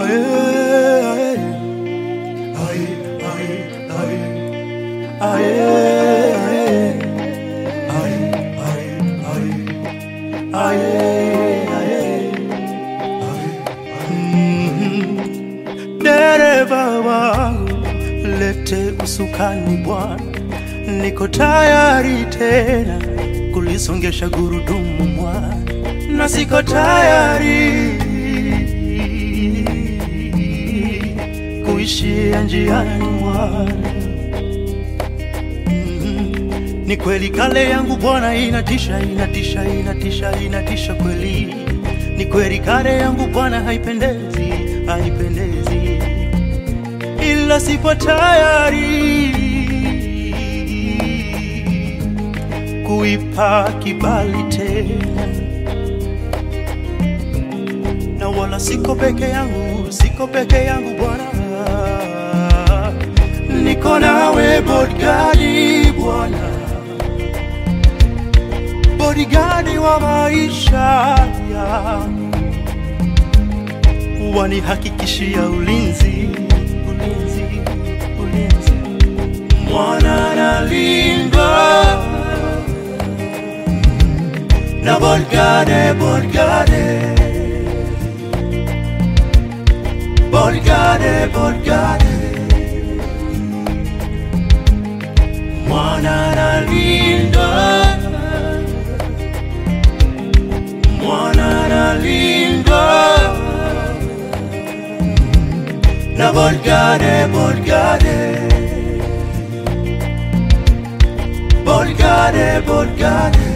Dereva wangu lete usukani Bwana, niko tayari tena kulisongesha gurudumu mwana, na siko tayari kuishia njiani mwana. Mhm. Ni kweli kale yangu Bwana inatisha, inatisha, inatisha, inatisha kweli. Ni kweli kale yangu Bwana haipendezi, haipendezi, ila sipo tayari kuipa kibali tena, na wala siko peke yangu, siko peke yangu Bwana, niko nawe bodigadi Bwana, bodigadi wa maisha yangu, wanihakikishia ulinzi, ulinzi, ulinzi, mwana nalindwa na bodigade, bodigade, bodigade, bodigade, mwana nalindwa, mwana nalindwa na bodigade, bodigade, bodigade, bodigade.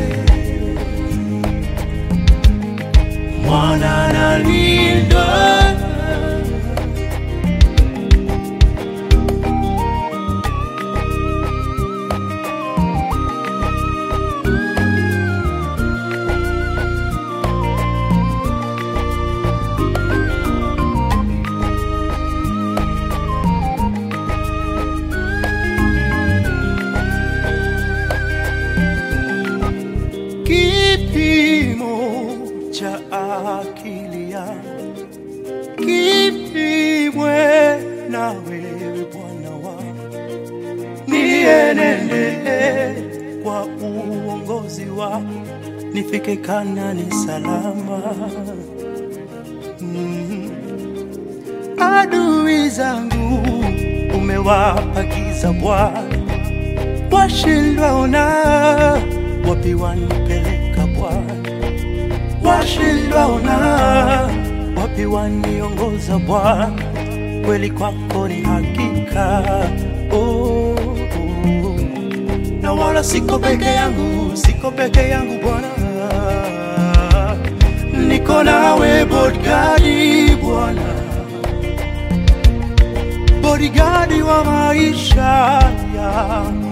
mwana nalindwa kipimo cha akili yangu kipimwe na wewe Bwana wangu, nienende kwa uongozi wako, nifike Kanani salama. Mm. Adui zangu umewapa giza Bwana, washindwa ona wapi wanipeleka Bwana, washindwa ona wapi waniongoza Bwana, kweli kwako ni hakika oh, oh. na wala siko peke yangu, siko peke yangu Bwana, niko nawe bodigadi Bwana, bodigadi wa maisha yangu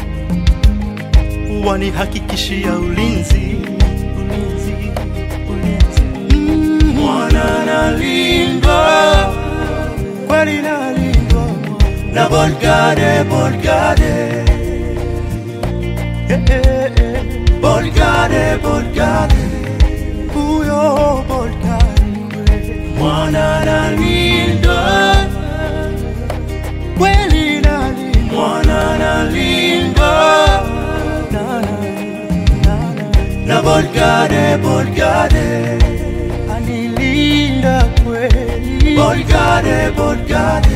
wanihakikishia ulinzi, ulinzi, ulinzi. Mm, Mwana nalindwa, kweli nalindwa na bodigade, bodigade, Eh, eh, eh. bodigade, bodigade, huyo bodigade kweli. mwana nalindwa, kweli nalindwa, mwana nalindwa na, na, na, na. na bodigade, bodigade anilinda kweli, bodigade, bodigade